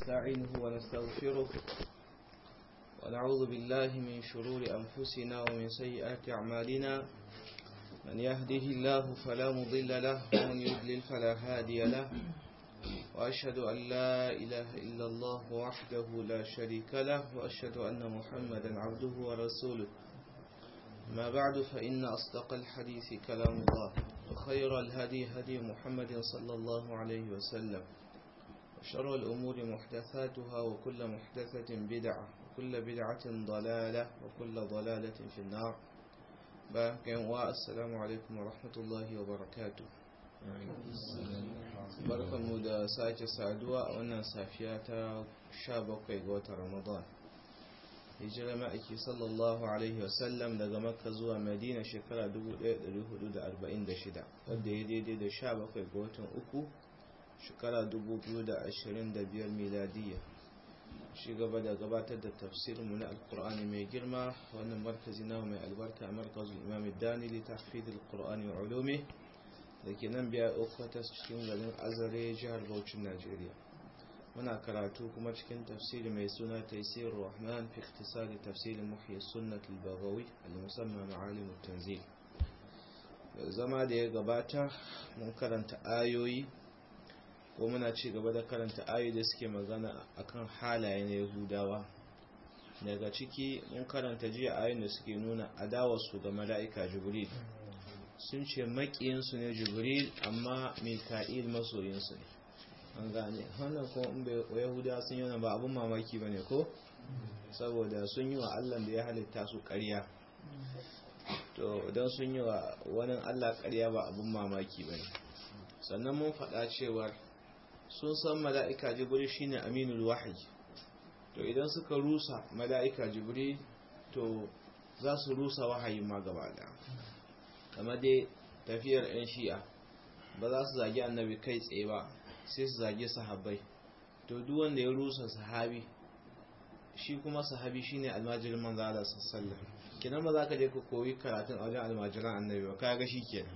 ونستعينه ونستغفره ونعوذ بالله من شرور أنفسنا ومن سيئات أعمالنا من يهده الله فلا مضل له ومن يضلل فلا هادي له وأشهد أن لا إله إلا الله وحده لا شريك له وأشهد أن محمدا عبده ورسوله ما بعد فإن أصدق الحديث كلام الله وخير الهدي هدي محمد صلى الله عليه وسلم وشر الأمور محدثاتها وكل محدثة بدعة وكل بدعة ضلالة وكل ضلالة في النار السلام عليكم ورحمة الله وبركاته barkanmu da sake saduwa a wannan safiya ta 17 ga watan ramadan hijira ma'aiki sallallahu alaihi wasallam daga makka zuwa madina shekara 1446 wadda ya daidai da 17 ga watan uku shekara 2025 miladiyya shi gaba da gabatar da tafsirinmu na alkur'ani mai girma wannan markazi na mai albarka markazin imam dani littafid alkur'ani wa ulumi da ke nan biya okwatas cikin garin azare jihar Bauchin najeriya muna karatu kuma cikin tafsiri mai suna taisir rahman fi ikhtisari tafsirin muhyi sunnat al-baghawi al-musamma ma'alim tanzil zama da ya gabata mun karanta ayoyi ko muna ci gaba da karanta ayoyi da suke magana akan halaye na yahudawa daga ciki mun karanta jiya ayoyin da suke nuna adawarsu ga mala'ika jibril sun ce maƙiyinsu ne jibril amma mika'il masoyinsu ne an gane wannan kuma in bai yahudawa sun yi ba abin mamaki ba ne ko saboda sun yi wa allah da ya halitta su ƙarya to don sun yi wa wani allah ƙarya ba abin mamaki ba ne sannan mun faɗa cewar sun san mala'ika jibril shine aminul wahayi to idan suka rusa mala'ika jibril to za su rusa wahayin ma gaba ɗaya kamar dai tafiyar 'yan shi'a ba za su zagi annabi kai tsaye ba sai su zagi sahabbai to duk wanda ya rusa sahabi shi kuma sahabi shine almajirin manzo Allah sallallahu kinan ba za ka je ka koyi karatun a wajen almajiran annabi ba kaga kenan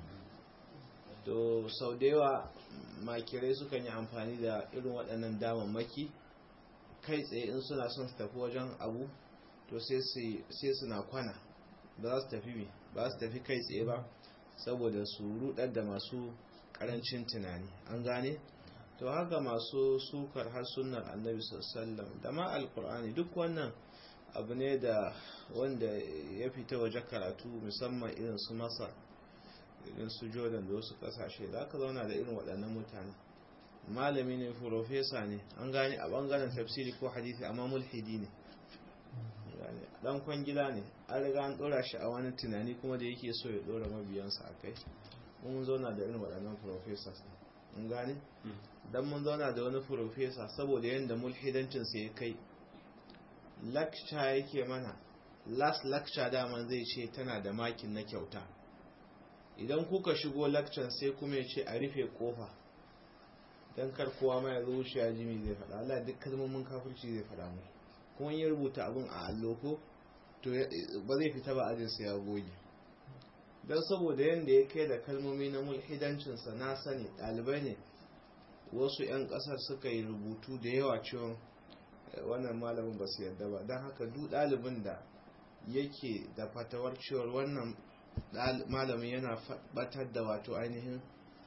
to sau da yawa makirai sukan yi amfani da irin waɗannan damammaki kai tsaye in suna son su tafi wajen abu to sai suna kwana ba za su tafi me ba su tafi kai tsaye ba saboda su rudar da masu karancin tunani an gane to haka masu sukar har sunnar annabi sallallahu da ma alkur'ani duk wannan abu ne da wanda ya fita waje karatu musamman irin su masar irin su jordan da wasu kasashe da aka zauna da irin waɗannan mutane malami ne profesa ne an gane a bangaren tafsiri ko hadisi amma mulhidi ne dan kwangila ne an riga an dora shi a wani tunani kuma da yake so ya dora mabiyansa a kai mun zauna da irin waɗannan professors mun gane dan mun zauna da wani professor saboda yadda mulhidancinsa ya kai lecture yake mana last lecture daman zai ce tana da makin na kyauta idan kuka shigo lecture sai kuma ya ce a rufe kofa dan kar kowa ma ya zo shi ya jimi zai faɗa Allah duk kalmomin kafirci zai faɗa mu kuma ya rubuta abin a allo ko to ba zai fita ba ajinsa ya goge don saboda yadda ya kai da kalmomi na mulhidancinsa na sani ɗalibai ne wasu 'yan ƙasar suka yi rubutu da yawa cewa wannan malamin ba su yadda ba don haka duk ɗalibin da yake da fatawar cewar wannan malamin yana batar da wato ainihin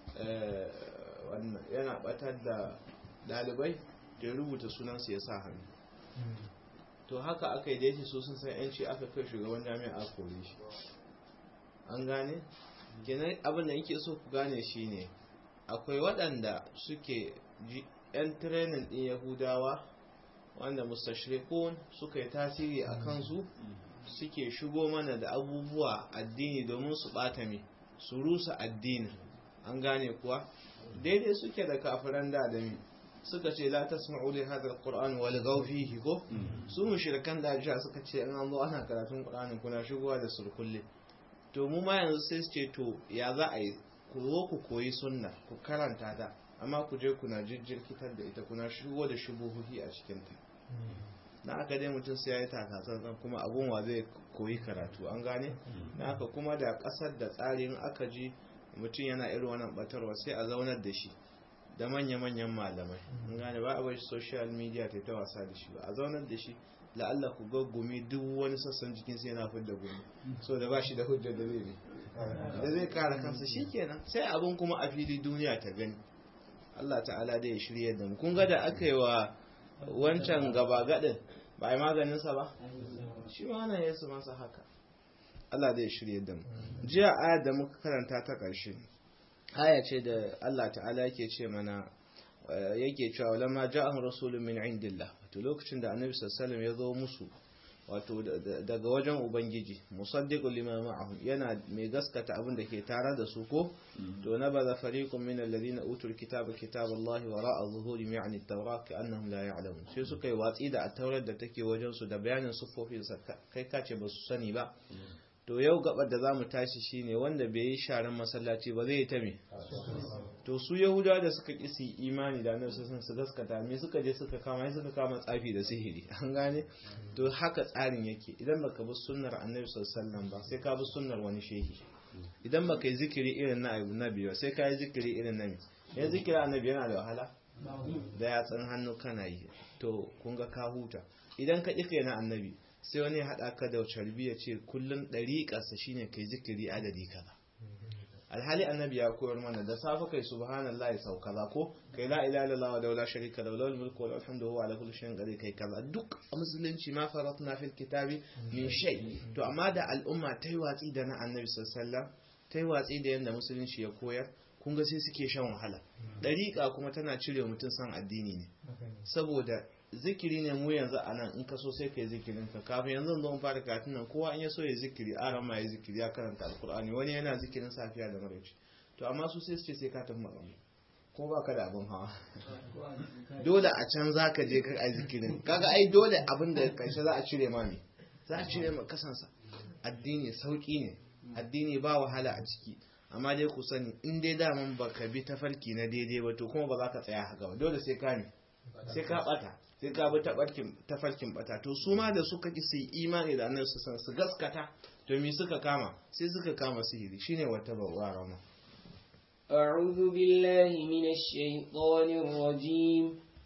yana batar da ɗalibai da ya rubuta sunansa ya sa hannu to haka aka yi da yake so sun san yanci aka kai shugaban jami'a a kore shi an gane gina abin da yake so ku gane shi ne akwai waɗanda suke yan trenin ɗin yahudawa wanda mustashirikun suka yi tasiri a kansu suke shigo mana da abubuwa addini domin su ɓata mai su rusa addini an gane kuwa daidai suke da kafiran da adami suka ce la tasma'u li hadha alquran wal fihi ko su mushrikan da ja suka ce an zo ana karatun qur'ani kuna shigowa da surkulle to mu ma yanzu sai su ce to ya za a yi ku zo ku koyi sunna ku karanta ta amma ku je kuna jirkitar da ita kuna shigo da shubuhuhi a cikin ta na aka dai mutum sai ya yi takatsantsan kuma abun wa zai koyi karatu an gane na aka kuma da kasar da tsarin aka ji mutum yana irin wannan batarwa sai a zaunar da shi da manya-manyan malamai an gane ba a bar social media ta ta wasa da shi ba a zaunar da shi la'alla ku gaggumi duk wani sassan jikin sai yana fidda gumi so da ba shi da hujjar da zai da zai kare kansa shikenan sai abin kuma a fili duniya ta gani Allah ta'ala da ya shirya da mu kun ga da aka yi wa wancan gaba gadin ba a yi maganinsa ba shi ma ana yesu masa haka Allah da ya shirya da mu jiya aya da muka karanta ta ƙarshe aya ce da Allah ta'ala yake ce mana yake cewa lamma ja'ahum rasulun min indillah wato lokacin da annabi sallallahu alaihi wasallam ya zo musu wato daga wajen ubangiji musaddiqul lima ma'ahum yana mai gaskata abin da ke tare da su ko to na baza fariqun min alladhina utul kitaba kitaballahi wara'a zuhurihim ya'ni at-tawrat ka'annahum la ya'lamun sai suka yi watsi da at-taurat da take wajen su da bayanin sufofin sa kai kace ba su sani ba to yau gabar da zamu tashi shine wanda bai yi sharan masallaci ba zai yi ta me to su yahudawa da suka ki su imani da annabi sun su gaskata me suka je suka kama suka kama tsafi da sihiri an gane to haka tsarin yake idan baka bi sunnar annabi sallallahu alaihi wasallam ba sai ka bi sunnar wani shehi idan baka yi zikiri irin na annabi ba sai ka yi zikiri irin na ya zikiri annabi yana da wahala da yatsan hannu kana yi to kun ga ka huta idan ka ƙi na annabi sai wani haɗa ka da carbi ya ce kullum ɗariƙarsa shine kai zikiri adadi kaza alhali annabi ya koyar mana da safe kai subhanallahi sau kaza ko kai la ilaha illallah wa la sharika lahu lahul mulku wa lahul hamdu wa ala kulli shay'in qadir kai kaza duk a musulunci ma faratna fil kitabi min shay to amma da al'umma ta yi watsi da na annabi sallallahu alaihi wasallam ta yi watsi da yanda musulunci ya koyar kun ga sai suke shan wahala dariƙa kuma tana cire mutum san addini ne saboda zikiri ne mu yanzu a nan in ka so sai ka yi zikirin ka kafin yanzu zo fara karatun nan kowa in ya so ya zikiri a ma ya zikiri ya karanta alkur'ani wani yana zikirin safiya da maraice to amma su sai su ce sai ka tafi makamu ko ba ka da abin hawa dole a can za ka je ka ai zikirin kaga ai dole abin da karshe za a cire ma ne za a cire ma kasansa addini sauki ne addini ba wahala a ciki amma dai ku sani in dai daman baka bi tafarki na daidai ba to kuma ba za ka tsaya haka ba dole sai ka ne sai ka bata sai ka bi tafarkin bata to su ma da suka ki su yi imani da annabi san su gaskata to me suka kama sai suka kama sihiri shine wata bawa rama أعوذ بالله من الشيطان الرجيم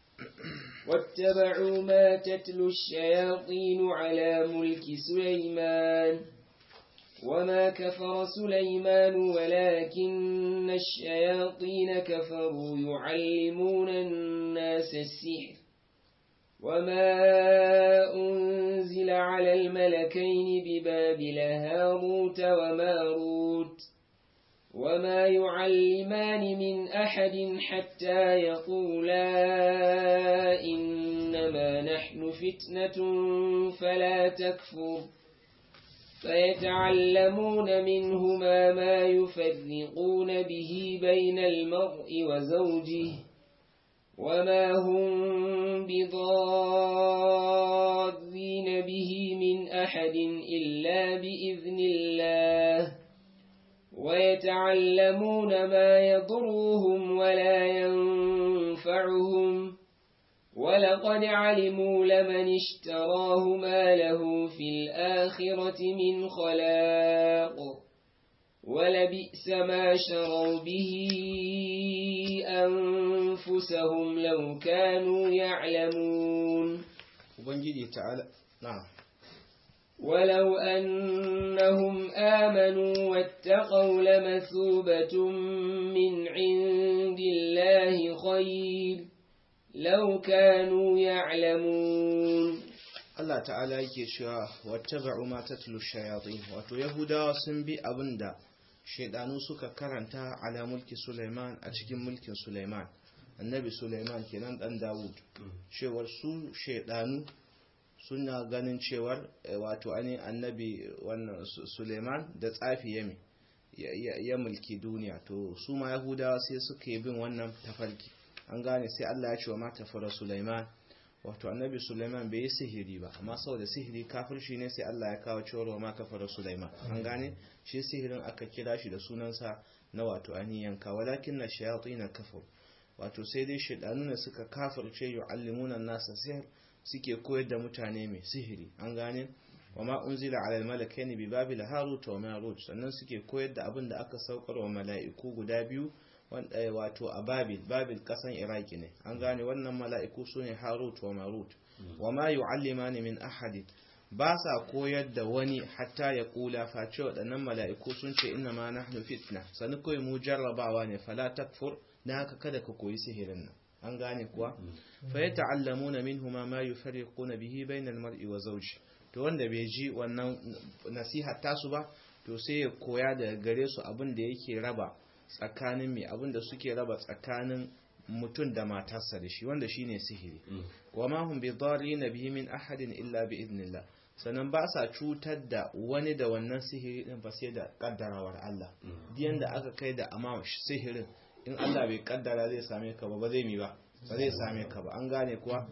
واتبعوا ما تتلو الشياطين على ملك سليمان وما كفر سليمان ولكن الشياطين كفروا يعلمون الناس السحر وما أنزل على الملكين ببابل هاروت وماروت وما يعلمان من أحد حتى يقولا إنما نحن فتنة فلا تكفر فيتعلمون منهما ما يفرقون به بين المرء وزوجه وما هم بضارين به من أحد إلا بإذن الله ويتعلمون ما يضرهم ولا ينفعهم ولقد علموا لمن اشتراه ما له في الآخرة من خلاق ولبئس ما شروا به أنفسهم لو كانوا يعلمون ubangiji ta'ala na'am ولو أنهم آمنوا واتقوا لمثوبة من عند الله خير لو كانوا يعلمون Allah ta'ala yake cewa wattaba'u ma tatlu shayatin wato yahudawa sun bi abinda shaidanu suka karanta ala mulki Sulaiman a cikin mulkin Sulaiman annabi Sulaiman kenan dan Dawud cewar su shaidanu suna ganin cewar wato ani annabi wannan Sulaiman da tsafi yami ya mulki duniya to su ma yahudawa sai suka yi bin wannan tafarki an gane sai Allah ya ce wa mata fara Sulaiman wato annabi Sulaiman bai yi sihiri ba amma saboda sihiri kafirci ne sai Allah ya kawo cewar wa mata fara Sulaiman an gane shi sihirin aka kira shi da sunansa na wato aniyan ka walakin na shayatin kafir wato sai dai shaidanu ne suka kafirce yu'allimuna nasa sihir suke koyar da mutane mai sihiri an gane wa ma unzila ala al-malakaini bi babil harut wa marut sannan suke koyar da abin da aka saukar wa mala'iku guda biyu wato a babil babil kasan iraki ne an gane wannan mala'iku su ne harut wa marut wa ma yu'allimani min ahadin ba sa koyar da wani hatta ya kula face waɗannan mala'iku sun ce inna ma nahnu fitna sani kawai mu jarrabawa ne fala takfur na haka kada ka koyi sihirin nan an gane kuwa fa ya ta'allamuna minhuma ma yufarriquna bihi bainal mar'i wa zawji to wanda bai ji wannan nasiha tasu ba to sai ya koya daga gare su abin da yake raba tsakanin mai abin da suke raba tsakanin mutum da matarsa da shi wanda shine sihiri wa ma hum bidarrin bihi min ahadin illa bi idnillah sannan ba sa cutar da wani da wannan sihiri din ba sai da kaddarawar Allah diyan da aka kai da amma sihirin in Allah bai kaddara zai same ka ba ba zai mi ba ba zai same ka ba an gane kuwa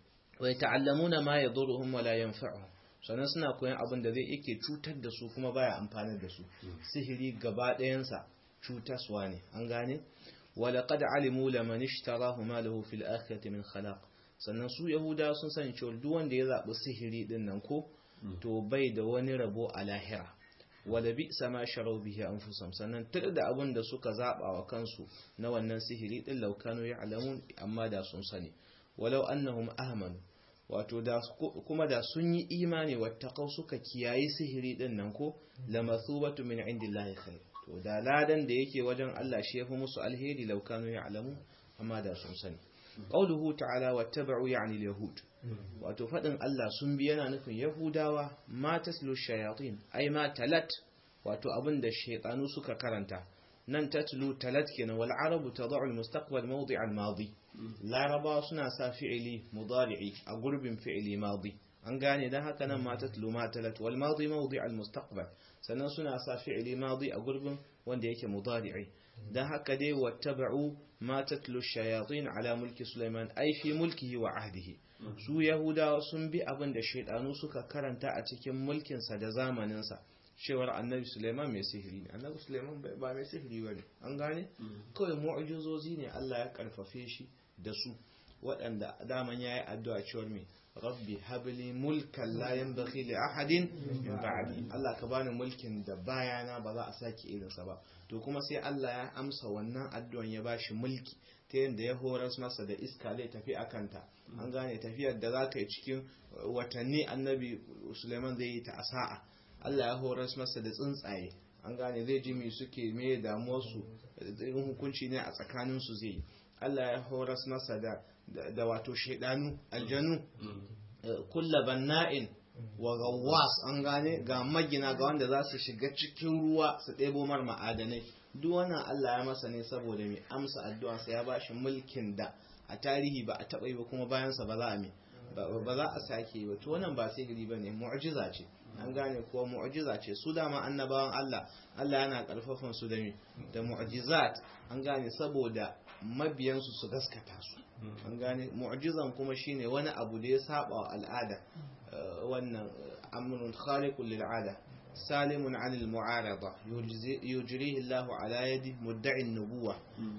wa ta'allamuna ma yadurruhum wa la yanfa'uhum sannan suna koyan abin da zai yake cutar da su kuma baya amfani da su sihiri gaba ɗayansa cutaswa ne an gane ولقد علموا لمن اشتراه ما له في الآخرة من خلاق sannan su yahuda sun sani cewa duk wanda ya zaɓi sihiri din nan ko to bai da wani rabo a lahira wala bi sama sharau bihi anfusam sannan tada da abin da suka zaɓa wa kansu na wannan sihiri din laukanu ya alamun amma da sun sani walau annahum ahmanu wato da kuma da sun yi imani wattaqau suka kiyayi sihiri din nan ko lamathubatu min indillahi khair to da ladan da yake wajen Allah shi yafi musu alheri laukanu ya alamu amma da sun sani qauluhu ta'ala wattaba'u ya'ni al-yahud wato fadin Allah sun bi yana nufin yahudawa ma taslu shayatin ai ma talat wato abinda shaytanu suka karanta nan tatlu talat kenan wal arabu tad'u al-mustaqbal mawdi' al-madi laraba suna sa fi'ili mudari'i a gurbin fi'ili madi an gane dan haka nan ma tatlu ma talat wal madi mawdi' al-mustaqbal sannan suna sa fi'ili madi a gurbin wanda yake mudari'i dan haka dai wattaba'u ma tatlu shayatin ala mulki Sulaiman ai fi mulkihi wa ahdihi su yahudawa sun bi abin da shaydanu suka karanta a cikin mulkin sa da zamanin sa cewar annabi Sulaiman mai sihiri ne annabi Sulaiman ba mai sihiri bane an gane kawai mu'jizozi ne Allah ya karfafe shi da su waɗanda daman yayi addu'a cewar me rabbi habli mulkan la yanbaghi li ahadin min ba'di Allah ka bani mulkin da bayana ba za a sake irin sa ba to kuma sai Allah ya amsa wannan addu'an ya bashi mulki ta yadda ya horas masa da iska zai tafi akanta an gane tafiyar da za ka yi cikin watanni annabi Suleiman zai yi ta a sa'a Allah ya horas masa da tsuntsaye an gane zai ji me suke me damuwar su irin hukunci ne a tsakanin su zai Allah ya horas masa da da wato shaidanu aljanu kulla banna'in wa gawas an gane ga magina ga wanda za su shiga cikin ruwa su ɗebo mar ma'adanai duk wannan Allah ya masa ne saboda mai amsa addu'arsa ya bashi mulkin da a tarihi ba a taɓa yi ba kuma bayansa ba za a mai ba za a sake ba to wannan ba sihiri ba ne mu'jiza ce an gane kuwa mu'jiza ce su dama annabawan Allah Allah yana karfafan su da me da mu'jizat an gane saboda mabiyansu su gaskata su an gane mu'jizan kuma shine wani abu da ya saba wa al'ada wannan amrun khaliqun lil 'ada salimun 'anil mu'arada yujrihi Allahu ala yadi mudda'i nubuwa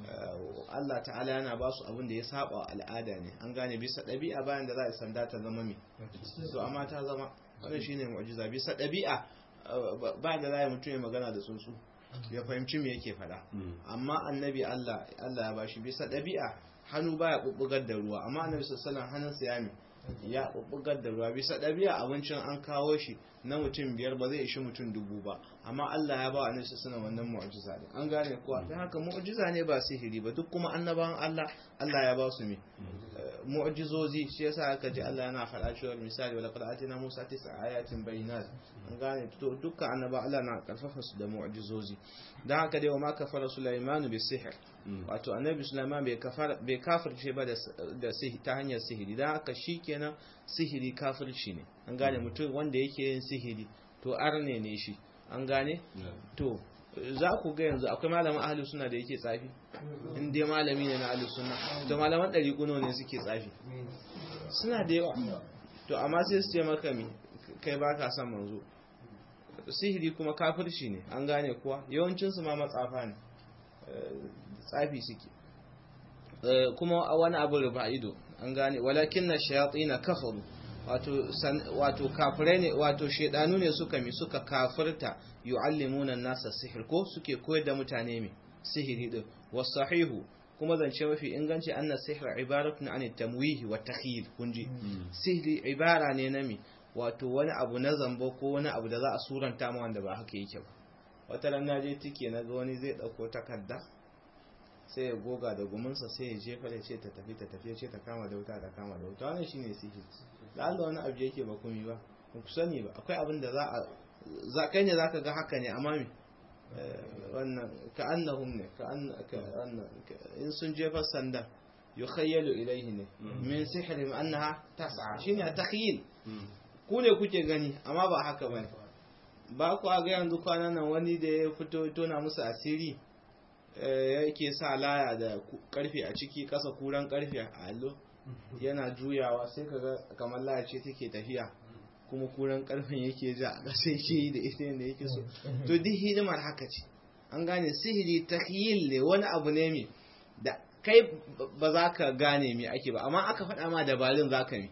Allah ta'ala yana ba su abin da ya saba wa al'ada ne an gane bisa ɗabi'a bayan da za a sanda ta zama me to amma ta zama wannan shine mu'jiza bisa ɗabi'a ba da za a mutum ya magana da tsuntsu ya fahimci me yake faɗa amma annabi Allah Allah ya bashi bisa ɗabi'a hannu baya bubbugar da ruwa amma annabi sallallahu alaihi hannunsa ya mi ya bubbugar da ruwa bisa ɗabi'a abincin an kawo shi na mutum biyar ba zai ishi mutum dubu ba amma Allah ya ba annabi sallallahu wannan mu'jiza ne an gane kuwa dan haka mu'jiza ne ba sihiri ba duk kuma annabawan Allah Allah ya ba su mi mu'jizozi shi yasa aka ji Allah yana faɗa cewa misali wala qad atina Musa tis'a ayatin bayyinat an gane to dukkan annaba Allah na karfafa su da mu'jizozi dan haka dai wa ma kafara Sulaiman bi sihr wato annabi Sulaiman bai kafara bai kafirce ba da sihiri ta hanyar sihiri dan haka shikenan sihiri kafirci ne an gane mutum wanda yake yin sihiri to arne ne shi an gane to za ku ga yanzu akwai malamin ahli suna da yake tsafi in dai malami ne na ahli suna to malaman ɗari kuno ne suke tsafi suna da yawa to amma sai su ce maka mi kai ba ka son manzo sihiri kuma kafirci ne an gane kuwa yawancinsu ma matsafa ne tsafi suke kuma wani abu rufa ido an gane walakin na shayatsi na kafaru wato kafirai ne wato shedanu ne suka mi suka kafirta yu'allimuna nasa sihir ko suke koyar da mutane mi sihiri din wasahihu kuma zance mafi inganci anna sihra ibaratun an tamwihi wa takhyil kunji sihri ibara ne na mi wato wani abu na zambo ko wani abu da za a suranta ma wanda ba haka yake ba wata ran naje tike na ga wani zai dauko takarda sai ya goga da gumunsa sai ya jefa da ce ta tafi ta tafi ce ta kama da wuta ta kama da wuta wannan shine sihiri da Allah wani abu yake ba kumi ba ba ku sani ba akwai abin da za a za kai ne zaka ga haka ne amma me wannan ka annahum ne ka anna in sun jefa sanda yukhayyalu ilayhi ne min sihrihim annaha tas'a shine takhyil ku ne kuke gani amma ba haka bane ba ku ga yanzu kwanan nan wani da ya fito tona musu asiri yake sa laya da karfe a ciki kasa kuran karfe a allo yana juyawa sai kaga kamar laya ce take tafiya kuma kuran karfen yake ja a ƙasa yake yi da ita yadda yake so to duk hidimar haka ce an gane sihiri takhyil ne wani abu ne mai da kai ba za ka gane me ake ba amma aka faɗa ma dabarun za ka mi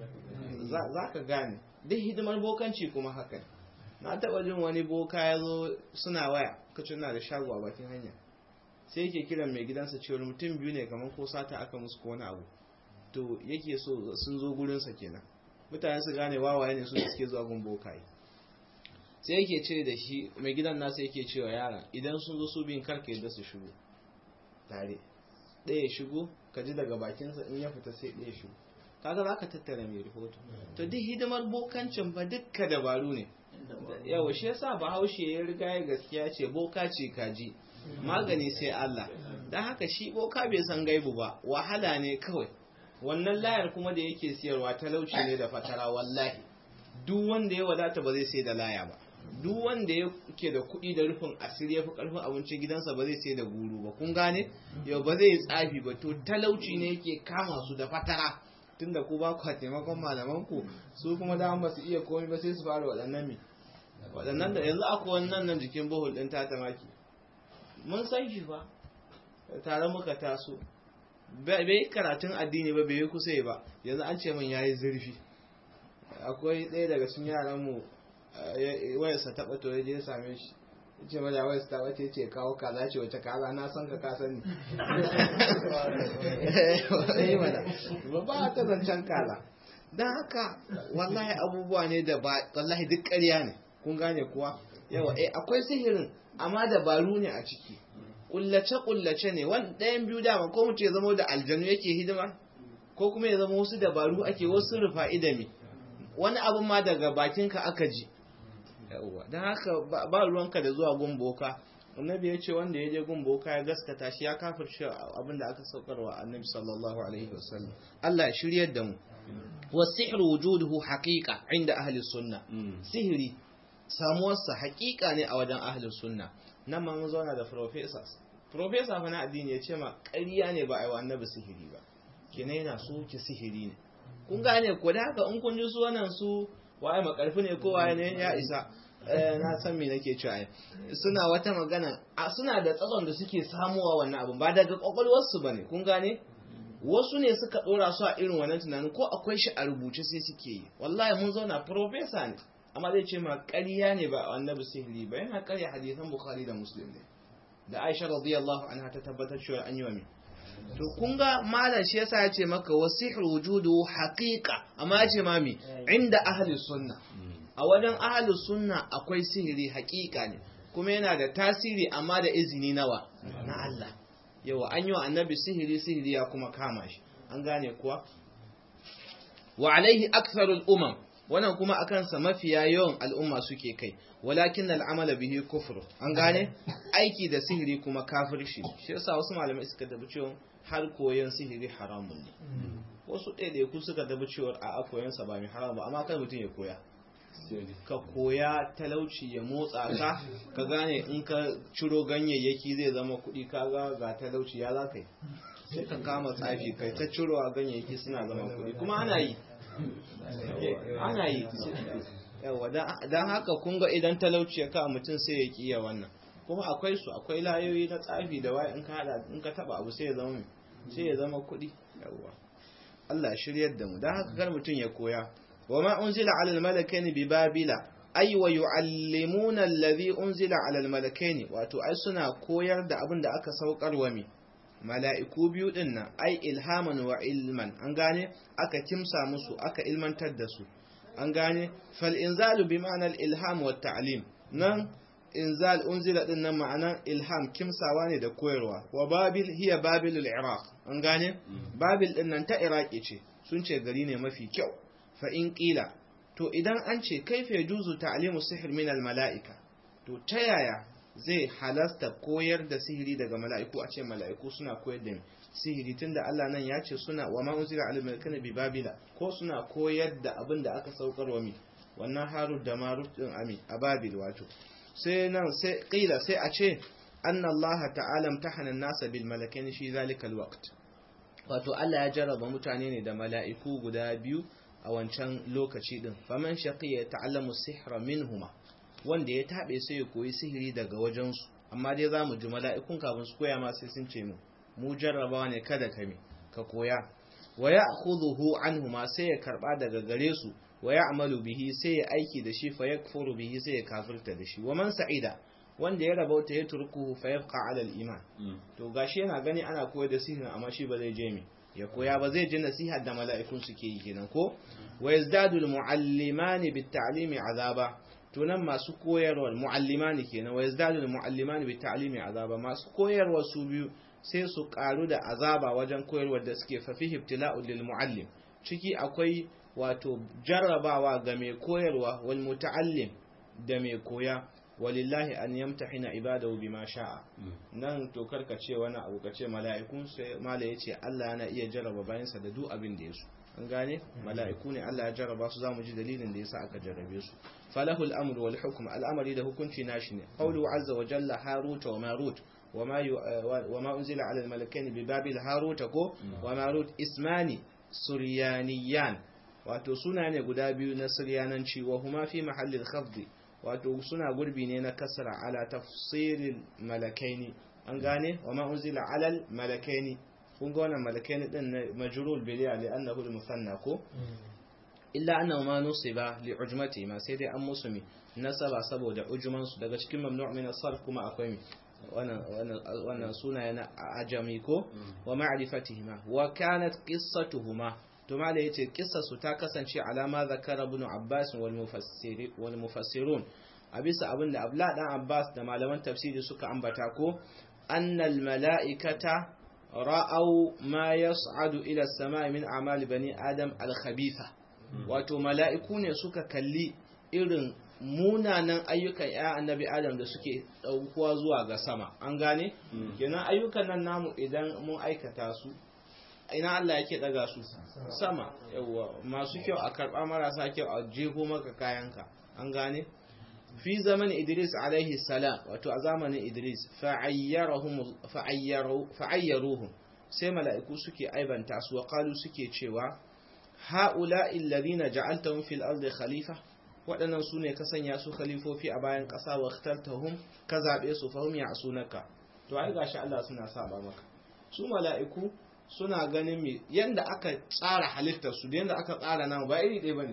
za ka gane duk hidimar bokanci kuma haka na taɓa jin wani boka ya zo suna waya kacin na da shago a bakin hanya sai yake kiran mai gidansa cewar mutum biyu ne kamar ko sata aka musu ko wani abu to yake so sun zo gurinsa kenan mutane su gane wawaye ne su da suke zuwa gun bokaye sai yake ce da shi mai gidan nasa yake cewa yara idan sun zo su biyun karka yadda su shigo tare ɗaya shigo ka ji daga bakinsa in ya fita sai ɗaya shigo kaga za ka tattara mai rahoto to duk hidimar bokancin ba dukka dabaru ne yawa shi yasa bahaushe ya riga ya gaskiya ce boka ce kaji magani sai Allah don haka shi boka bai san gaibu ba wahala ne kawai wannan layar kuma da yake siyarwa talauci ne da fatara wallahi duk wanda ya wadata ba zai sai da laya ba duk wanda yake da kuɗi da rufin asiri ya fi ƙarfin abincin gidansa ba zai sai da guru ba kun gane yau ba zai tsafi ba to talauci ne yake kama su da fatara tunda ku ba ku taimakon malaman ku su kuma da ba su iya komai ba sai su fara waɗannan mi waɗannan da yanzu akwai wannan nan jikin bohol ɗin tatamaki mun san shi fa tare muka taso bai yi karatun addini ba bai yi kusa ba yanzu an ce min yayi zurfi akwai ɗaya daga cikin yaran mu wayarsa taɓa to ya je same shi ce mada wayarsa taɓa ce ce kawo kaza ce wace kaza na san ka ka sani ba ba ta zancen kaza don haka wallahi abubuwa ne da ba wallahi duk ƙarya ne kun gane kuwa yawa eh akwai sihirin amma dabaru ne a ciki kullace-kullace ne wani ɗayan biyu dama ko mutum ya zama da aljanu yake hidima ko kuma ya zama wasu dabaru ake wasu rufa idami wani abin ma daga bakinka aka ji don haka ba ruwanka da zuwa gun boka annabi ya ce wanda ya je gun boka ya gaskata shi ya kafirce abin da aka saukarwa annabi sallallahu alaihi wasallam Allah ya shiryar da mu والسحر وجوده حقيقة عند أهل السنة سحري samuwarsa hakika ne a wajen ahlus sunna nan ma mun zauna da professors professor fa na addini ya ce ma ƙarya ne ba a yi wa annabi sihiri ba kenan yana so ki sihiri ne kun gane ko da haka in kun ji su wannan su waye makarfi ne ko waye ne ya isa na san me nake cewa suna wata magana suna da tsatson da suke samuwa wannan abun ba daga kwakwalwarsu bane kun gane wasu ne suka dora su a irin wannan tunanin ko akwai shi a rubuce sai suke yi wallahi mun zauna professor ne amma zai ce ma ƙarya ne ba annabi sihiri ba yana ƙarya hadisan bukhari da muslim ne da aisha radiyallahu anha ta tabbatar cewa an yi wa min to kun ga malam shi yasa ya ce maka wasihir wujudu haqiqa amma ya ce ma mi inda ahli sunna a wajen ahli sunna akwai sihiri haqiqa ne kuma yana da tasiri amma da izini nawa na Allah yawa an yi wa annabi sihiri sihiri ya kuma kama shi an gane kuwa wa alaihi aktharul umam wannan kuma a kansa mafiya yawan al'umma suke kai walakin al'amala bihi kufru an gane aiki da sihiri kuma kafirci shi yasa wasu malamai suka tabi cewa har koyon sihiri haramun ne wasu ɗaiɗaiku suka tabi cewa a koyon sa ba mai haram ba amma kan mutum ya koya ka koya talauci ya motsa ka ka gane in ka ciro ganyayyaki zai zama kuɗi kaga ga talauci ya za ka yi sai ka kama tsafi kai ta ciro a ganyayyaki suna zama kuɗi kuma ana yi ana yi yawa don haka kun ga idan talauci ya kawo mutum sai ya kiya wannan kuma akwai su akwai layoyi na tsafi da wai in ka hada in ka taba abu sai ya zama sai ya zama kuɗi yawa Allah shiryar da mu don haka kar mutum ya koya wa ma unzila ala al-malakaini bi babila ay wa yu'allimuna alladhi unzila ala almalakaini wato ai suna koyar da abin da aka saukar wa mi mala'iku biyu din nan ai ilhaman wa ilman an gane aka kimsa musu aka ilmantar da su an gane fal inzalu bi ma'anar ilham wa ta'lim nan inzal unzila din nan ma'anar ilham kimsawa ne da koyarwa wa babil hiya babil al-iraq an gane babil din nan ta iraki ce sun ce gari ne mafi kyau fa in qila to idan an ce kaifa yajuzu ta'limu sihr min al-mala'ika to ta yaya zai halasta koyar da sihiri daga mala'iku a ce mala'iku suna koyar da sihiri tunda Allah nan ya ce suna wa ma unzila ala malakina bi babila ko suna koyar da abin da aka saukar wa mi wannan harut da marut din ami a babil wato sai nan sai qila sai a ce anna Allah ta'ala imtahana an-nasa bil malakaini shi zalika al-waqt wato Allah ya jarraba mutane ne da mala'iku guda biyu a wancan lokaci din faman shaqiya ta'allamu sihra minhuma wanda ya tabe sai ya koyi sihiri daga wajensu amma dai zamu ji mala'ikun kafin su koya ma sai sun ce mu mu jarrabawa ne kada ka mi ka koya wa ya'khudhuhu anhuma sai ya karba daga gare su wa ya'malu bihi sai ya aiki da shi fa yakfuru bihi sai ya kafirta da shi wa man sa'ida wanda ya rabauta ya turkuhu fa yabqa 'ala al-iman to gashi yana gani ana koyar da sihirin amma shi ba zai je mi ya koya ba zai ji nasihar da mala'ikun suke yi kenan ko wa yazdadu al-mu'allimani bit-ta'limi 'azaba to nan masu koyarwa mu'allimani kenan wa yazdadu al-mu'allimani bit-ta'limi 'azaba masu koyarwa su biyu sai su karu da azaba wajen koyarwa da suke fa fihi ibtila'u lil mu'allim ciki akwai wato jarrabawa ga mai koyarwa wal muta'allim da mai koya walillahi an yamtahina ibadahu bima sha'a nan to karka ce wani abu ka ce mala'ikun sai mala yace Allah yana iya jarraba bayansa da duk abin da yaso an gane mala'iku ne Allah ya jarraba su zamu ji dalilin da yasa aka jarrabe su falahul amru wal hukm al'amari da hukunci nashi ne qawlu azza wa jalla harut wa marut وما وما أنزل على الملكين ببابل هاروت كو وماروت اسماني سريانيان wato suna ne guda biyu na siryananci wa huma fi mahallin khafdi wato suna gurbi ne na kasra ala tafsirin malakaini an gane wa ma unzila ala malakaini kun ga wannan malakaini din na majrul bi li annahu al musanna ko illa annahu ma nusiba li ujmati ma sai dai an musumi nasaba saboda ujman su daga cikin mamnu' min as-sarf kuma akwai mi wannan sunaye na ajami ko wa ma'rifatihima wa kanat qissatuhuma to mala yace kissarsu ta kasance alama zakara ibn Abbas wal mufassiri wal mufassirun a bisa abinda Abdullah dan Abbas da malaman tafsiri suka ambata ko annal mala'ikata ra'aw ma yas'adu ila as-sama'i min a'mal bani adam al-khabitha wato mala'iku ne suka kalli irin munanan ayyukan ya annabi adam da suke ɗaukuwa zuwa ga sama an gane kenan ayyukan nan namu idan mun aikata su ina Allah yake daga su sama yawa masu kyau a karba marasa kyau a jeho maka kayanka an gane fi zaman Idris alaihi salam wato a zamanin Idris fa'ayyarahum fa'ayyaruhum sai mala'iku suke aibanta su wa qalu suke cewa ha'ula'i alladhina ja'altahum fil ardi khalifa waɗannan su ne ka sanya su khalifofi a bayan ƙasa wa ikhtartahum ka zaɓe su fahim ya sunaka to ai gashi Allah suna saba maka su mala'iku suna ganin me yanda aka tsara halittar su da yanda aka tsara nan ba iri ɗaya bane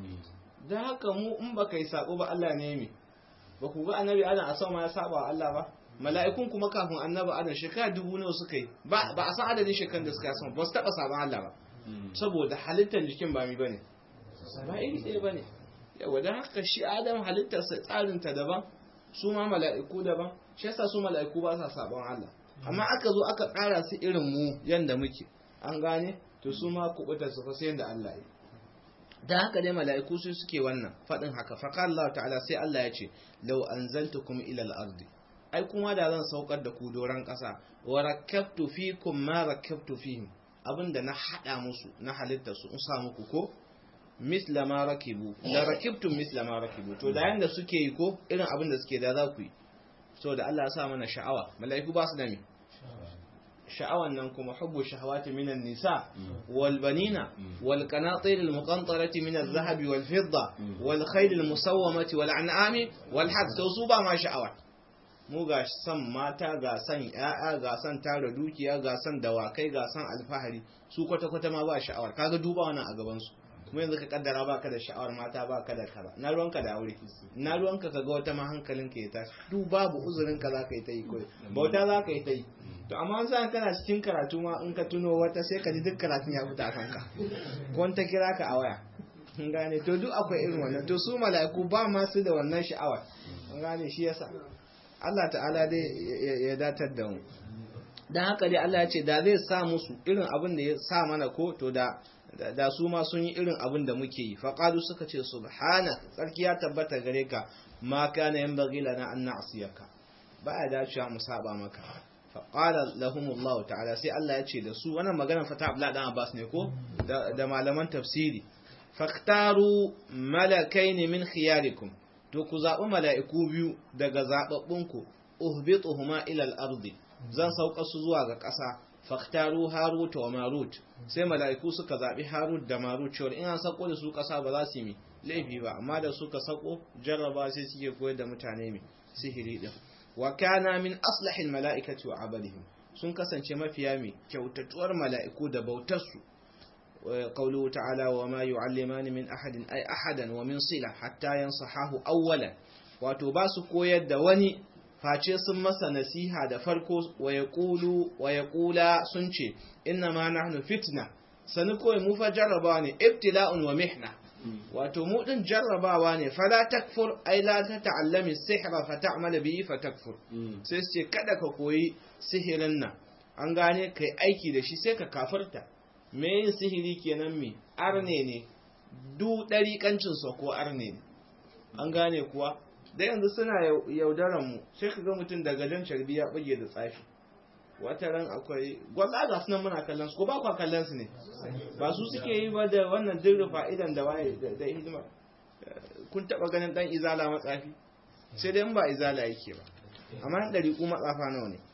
da haka mu in baka yi sako ba Allah ne me ba ku ga annabi Adam a sama ya saba wa Allah ba mala'ikun kuma kafin annabi Adam shekara dubu nawa suka yi ba ba a san adadin shekarun da suka yi sama ba su taɓa saban Allah ba saboda halittar jikin ba mi bane ba iri ɗaya bane yawa don haka shi adam halittarsa tsarinta daban su ma mala'iku daban shi yasa su mala'iku ba sa sabon Allah amma aka zo aka ƙara su irin mu yanda muke an gane to su ma kubuta su fasa yanda Allah yi da haka dai mala'iku su suke wannan faɗin haka fa Allah ta'ala sai Allah ya ce law anzaltukum ila al-ardi ai kuma da zan saukar da ku doran ƙasa wa rakkabtu fikum ma rakkabtu fihim abinda na hada musu na halitta su in sa muku ko misla ma rakibu la rakibtum misla ma rakibu to da yanda suke yi ko irin abin da suke da za ku yi so da Allah ya sa mana sha'awa mala'iku ba su da me sha'awan nan kuma hubbu shahawati minan nisa wal banina wal qanatir al muqantarati min al dhahab wal fidda wal khayl al musawwamati wal an'ami wal hadd to su ba ma sha'awa mu ga san mata ga san yaya ga san tara dukiya ga san dawakai ga san alfahari su kwata kwata ma ba sha'awar kaga duba wannan a gaban su mu yanzu ka kaddara baka da sha'awar mata baka da kaza na ruwanka da aure na ruwanka ka ga wata ma hankalin ka ya tashi duk babu uzurin ka zaka yi ta yi koyi bauta zaka yi ta yi to amma sai kana cikin karatu ma in ka tuno wata sai ka ji duk karatun ya fita kanka ko ta kira ka a waya kun gane to duk akwai irin wannan to su mala'iku ba ma su da wannan sha'awar kun gane shi yasa Allah ta'ala dai ya datar da mu dan haka dai Allah ya ce da zai sa musu irin abin da ya sa mana ko to da da su ma sun yi irin abin da muke yi faqalu suka ce subhana tsarki ya tabbata gare ka ma kana yanbaghi lana an na'siyaka ba ya dacewa mu saba maka faqala lahum Allah ta'ala sai Allah ya ce da su wannan maganar fata Abdullah dan Abbas ne ko da malaman tafsiri faktaru malakaini min khiyarikum to ku zaɓi mala'iku biyu daga zaɓaɓɓunku uhbituhuma ila al-ardi zan sauka su zuwa ga ƙasa faktaru harut wa marut sai mala'iku suka zaɓi harut da marut cewa in an sako da su ƙasa ba za su yi laifi ba amma da suka sako jarraba sai suke koyar da mutane mai sihiri din wa kana min aslahil mala'ikati wa abadihim sun kasance mafiya mai kyautatuwar mala'iku da bautarsu قوله تعالى وما يعلمان من أحد أي أحدا ومن صلة حتى ينصحاه أولا وتباس كويد دواني face sun masa nasiha da farko wa ya kula sun ce inna ma nahnu fitna sani kawai mu fa jarrabawa ne ibtila'un wa mihna wato mu din jarrabawa ne fala takfur ai la ta ta'allami sihra fa ta'mala bihi fa takfur sai su ce kada ka koyi sihirin nan an gane kai aiki da shi sai ka kafirta me yin sihiri kenan me arne ne du ɗariƙancinsa ko arne ne an gane kuwa da yanzu suna yaudaran mu sai ka ga mutum daga jan carbi ya buge da tsafi wata ran akwai gwalla ga sunan muna kallon su ko ba kwa kallon su ne ba su suke yi ba da wannan dirri fa'idan da waye da hidima kun taba ganin dan izala matsafi sai dai in ba izala yake ba amma ɗari ku matsafa nawa ne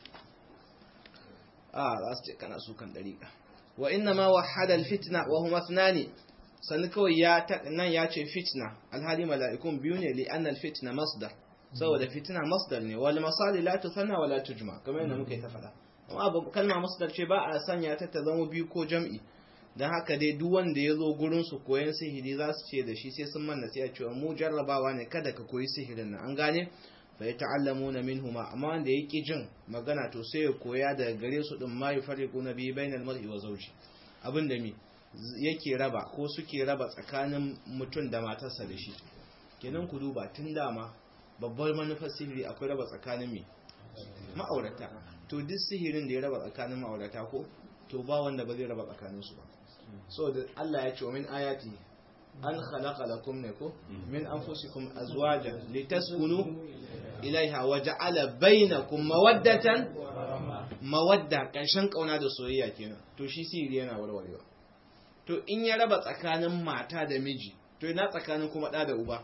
a za su ce kana su kan ɗariƙa wa inna ma wahada alfitna wa huma ithnani sani kawai ya nan ya ce fitna alhali mala'ikun biyu ne li anna alfitna masdar saboda fitna masdar ne wal masali la tusanna wa la tujma kamar yadda muka yi ta faɗa amma kalma masdar ce ba a sanya ta ta zama biyu ko jam'i dan haka dai duk wanda ya zo gurin su koyan sihiri za su ce da shi sai sun manna sai a cewa mu jarrabawa ne kada ka koyi sihirin nan an gane fa yata'allamuna minhuma amma wanda yake jin magana to sai ya koya daga gare su din ma yufariquna bi bainal mar'i wa zawji abinda mi yake raba ko suke raba tsakanin mutum da matarsa da shi kenan ku duba tun dama babbar manufar sihiri akwai raba tsakanin mi ma'aurata to duk sihirin da ya raba tsakanin ma'aurata ko to ba wanda ba zai raba tsakanin su ba so da Allah ya ce min ayati an khalaqa lakum ne ko min anfusikum azwajan litaskunu ilaiha wa ja'ala bainakum mawaddatan mawadda karshen kauna da soyayya kenan to shi sihiri yana warwarewa to in ya raba tsakanin mata da miji to ina tsakanin kuma da da uba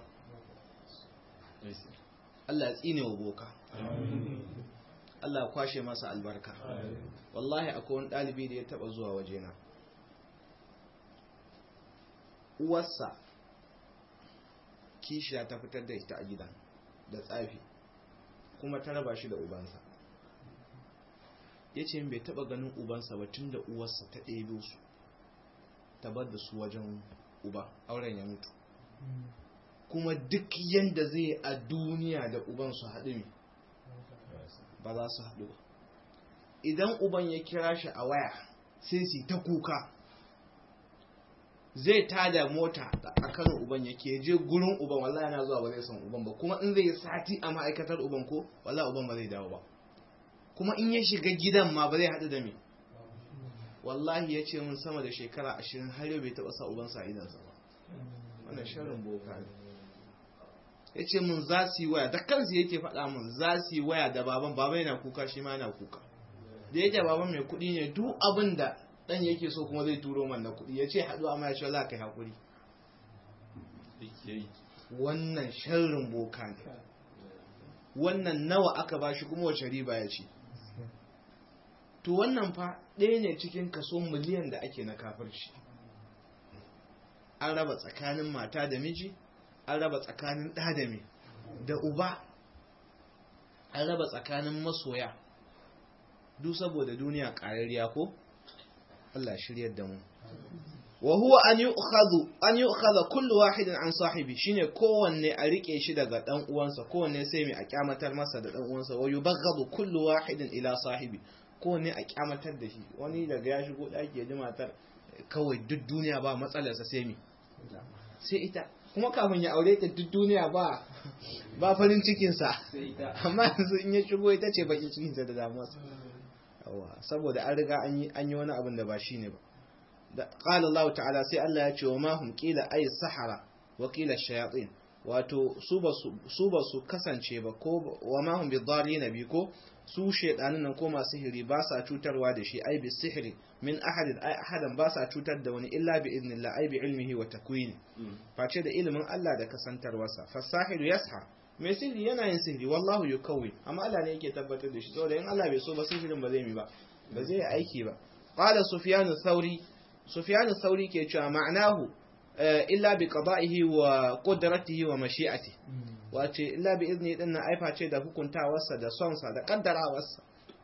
Allah ya tsine wa boka Allah ya kwashe masa albarka wallahi akwai wani ɗalibi da ya taɓa zuwa wajena uwarsa kishiya ta fitar da ita a gidan da tsafi kuma ta raba shi da ubansa ya ce bai taɓa ganin ubansa ba tun da uwarsa ta ɗebe su ta bar da su wajen uba auren ya mutu kuma duk yadda zai a duniya da uban su haɗu ne ba za su haɗu ba idan uban ya kira shi a waya sai su ta kuka zai tada mota a kan uban yake je gurin uban wallahi yana zuwa ba zai san uban ba kuma in zai sati a ma'aikatar uban ko wallahi uban ba zai dawo ba kuma in ya shiga gidan ma ba zai haɗu da me wallahi ya ce mun sama da shekara ashirin har yau bai taɓa sa ubansa a idansa ba wannan sharin boka ne ya ce mun za su yi waya da kansu yake faɗa mun za su yi waya da baban baban yana kuka shi ma yana kuka da yake baban mai kuɗi ne duk abin da ɗan yake so kuma zai turo man na kuɗi ya ce haɗu amma ya ce za ka yi haƙuri wannan sharrin boka ne wannan nawa aka ba shi kuma wace riba ya ce to wannan fa ɗaya ne cikin kaso miliyan da ake na kafirci an raba tsakanin mata da miji an raba tsakanin ɗa da mai da uba an raba tsakanin masoya duk saboda duniya ƙarariya ko Allah shiryar da mu wa huwa an yu'khadhu an yu'khadha kullu wahidin an sahibi shine kowanne a rike shi daga dan uwansa kowanne sai mai a kyamatar masa da dan uwansa wa yubaghadu kullu wahidin ila sahibi kowanne a kyamatar da shi wani daga ya shigo daki ya ji matar kawai duk duniya ba matsalarsa sai mi sai ita kuma kafin ya aure ta duk duniya ba ba farin cikinsa amma yanzu in ya shigo ita ce baki cikinsa da damuwarsa yawa saboda an riga an yi wani abin da ba shi ne ba da qala Allah ta'ala sai Allah ya ce wa ma hum qila ay sahara wa qila shayatin wato su ba su ba su kasance ba ko wa ma hum bidarrin bi ko su shedanin nan ko masu sihiri ba sa cutarwa da shi ai bi sihiri min ahadin ai ahadan ba sa cutar da wani illa bi idnillah ai bi ilmihi wa takwini face da ilimin Allah da kasantarwarsa fasahiru yasha mai sihiri yana yin sihiri wallahu yukawwi amma Allah ne yake tabbatar da shi saboda in Allah bai so ba sihirin ba zai mi ba ba zai aiki ba qala sufyan thauri sufyan thauri ke cewa ma'anahu illa bi qada'ihi wa qudratihi wa mashi'ati wace illa bi izni din na aifa ce da hukuntawarsa da sonsa da kaddarawarsa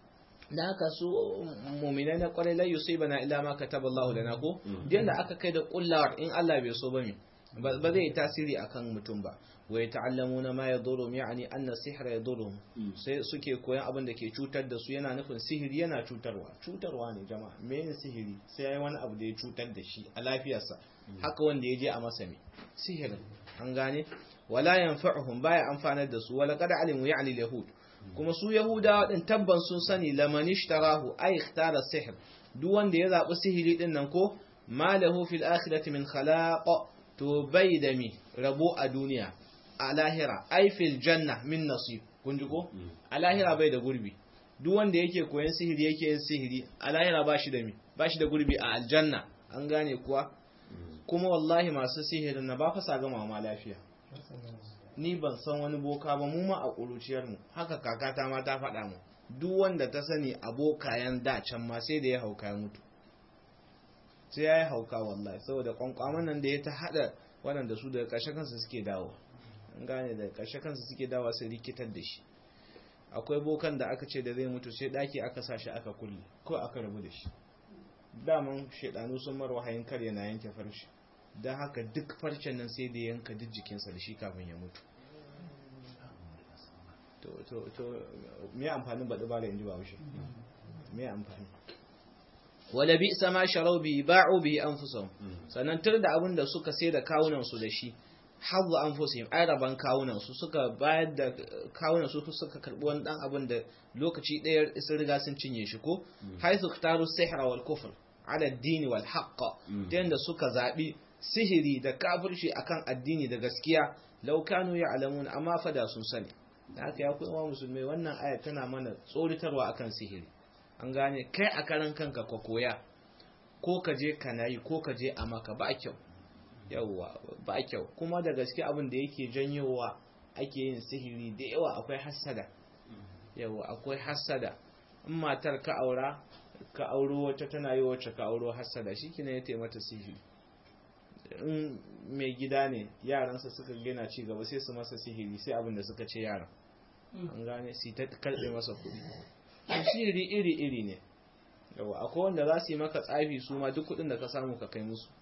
da haka su mu'minai na kwarai la yusibana illa ma kataba Allah lana ko da aka kai da kullawar in Allah bai so ba mi ba zai tasiri akan mutum ba wa yata'allamuna ma yadurum yani anna sihra yadurum sai suke koyan abin da ke cutar da su yana nufin sihiri yana cutarwa cutarwa ne jama'a me sihiri sai yayi wani abu da ya cutar da shi a lafiyarsa haka wanda ya je a masa me sihirin an gane wala yanfa'uhum baya amfanar da su wala qad alimu ya'ni al-yahud kuma su yahudawa din tabban sun sani laman ishtarahu ay ikhtara sihr duk wanda ya zabi sihiri din nan ko malahu fil akhirati min khalaq to bai da mi rabo a duniya a lahira ay fil janna min nasib kun ji ko a lahira bai da gurbi duk wanda yake koyan sihiri yake yin sihiri a lahira ba shi da mi ba shi da gurbi a aljanna an gane kuwa kuma wallahi masu sihirin na ba fa sa gama ma lafiya ni ban san wani boka ba mu ma a ƙuruciyar mu haka kakata ma ta faɗa mu duk wanda ta sani abokayen da can ma sai da ya hauka ya mutu sai ya yi hauka wallahi saboda kwankwaman nan da ya ta haɗa waɗanda su daga ƙarshe kansu suke dawo an gane daga ƙarshe kansu suke dawo sai rikitar da shi akwai bokan da aka ce da zai mutu sai ɗaki aka sa shi aka kulle ko aka rabu da shi daman shaidanu sun mar wahayin kar yana yanke farshi don haka duk farcen nan sai da yanka duk jikinsa da shi kafin ya mutu to to me amfanin baɗi ba da inji ba wuce me amfani wala bi sama sharau bi ba'u bi anfusahum sannan tur da abin da suka sai da kawunan su da shi hazzu anfusihim ai raban kawunan su suka bayar da kawunan su suka karbi wani dan abin da lokaci ɗaya sun riga sun cinye shi ko haythu taru sihra wal kufr ala ad-din wal haqq ta yanda suka zabi sihiri da kafirci akan addini da gaskiya law kanu ya'lamun amma fa da sun sani da haka ya kuma musulmai wannan aya tana mana tsoritarwa akan sihiri an gane kai a karan kanka ka koya ko ka je kana yi ko ka je a maka ba kyau yawwa ba kyau kuma da gaske abin da yake janyowa ake yin sihiri da yawa akwai hassada yawa akwai hassada in matar ka aura ka auro wacce tana yi wacce ka auro hassada shi kina ya taimata sihiri in mai gida ne yaransa suka gina ci gaba sai su masa sihiri sai abin da suka ce yaran an gane su ta karbe masa kuɗi sihiri iri iri ne yawa akwai wanda za su yi maka tsafi su ma duk kuɗin da ka samu ka kai musu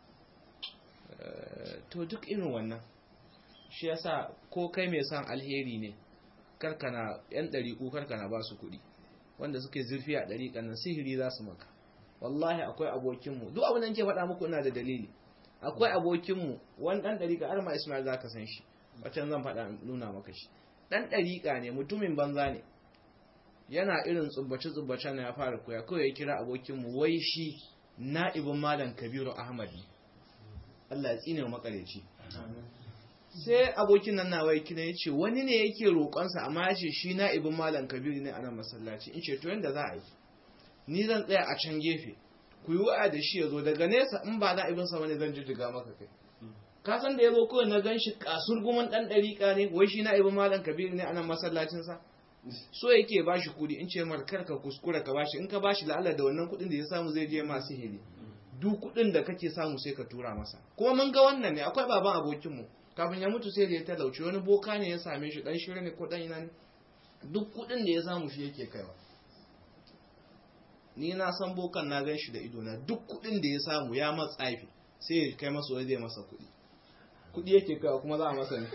to duk irin wannan shi yasa ko kai mai son alheri ne karkana yan ɗariƙu karkana ba su kuɗi wanda suke zurfi a ɗariƙan nan sihiri za su maka wallahi akwai abokinmu duk abin da ke faɗa muku ina da dalili akwai abokinmu wani ɗan ɗariƙa har ma ismail za ka san shi wacan zan faɗa nuna maka shi ɗan ɗariƙa ne mutumin banza ne yana irin tsubbace-tsubbace na ya fara koya kawai ya kira abokinmu wai shi na'ibin malam kabiru ahmad ne Allah ya tsine makareci sai abokin nan nawa kina ya ce wani ne yake roƙonsa amma ya ce shi na ibin malam kabiru ne a nan masallaci in ce to yanda za a yi ni zan tsaya a can gefe ku yi wa'a da shi ya zo daga nesa in ba na ibin sa wani zan jijjiga maka kai ka san da ya zo kawai na gan shi kasur guman ɗan ɗariƙa ne wai shi na ibin malam kabiru ne a nan masallacinsa so yake ba shi kuɗi in ce mar kar ka kuskura ka bashi in ka bashi la'alla da wannan kuɗin da ya samu zai je masu hili duk kuɗin da kake samu sai ka tura masa kuma mun ga wannan ne akwai baban abokinmu kafin ya mutu sai da ya talauci wani boka ne ya same shi dan shirya ne ko dan ina ne duk kuɗin da ya samu shi yake kaiwa ni na san bokan na gan shi da ido na duk kuɗin da ya samu ya matsafi sai ya kai masa wai zai masa kuɗi kuɗi yake kai kuma za a masa ne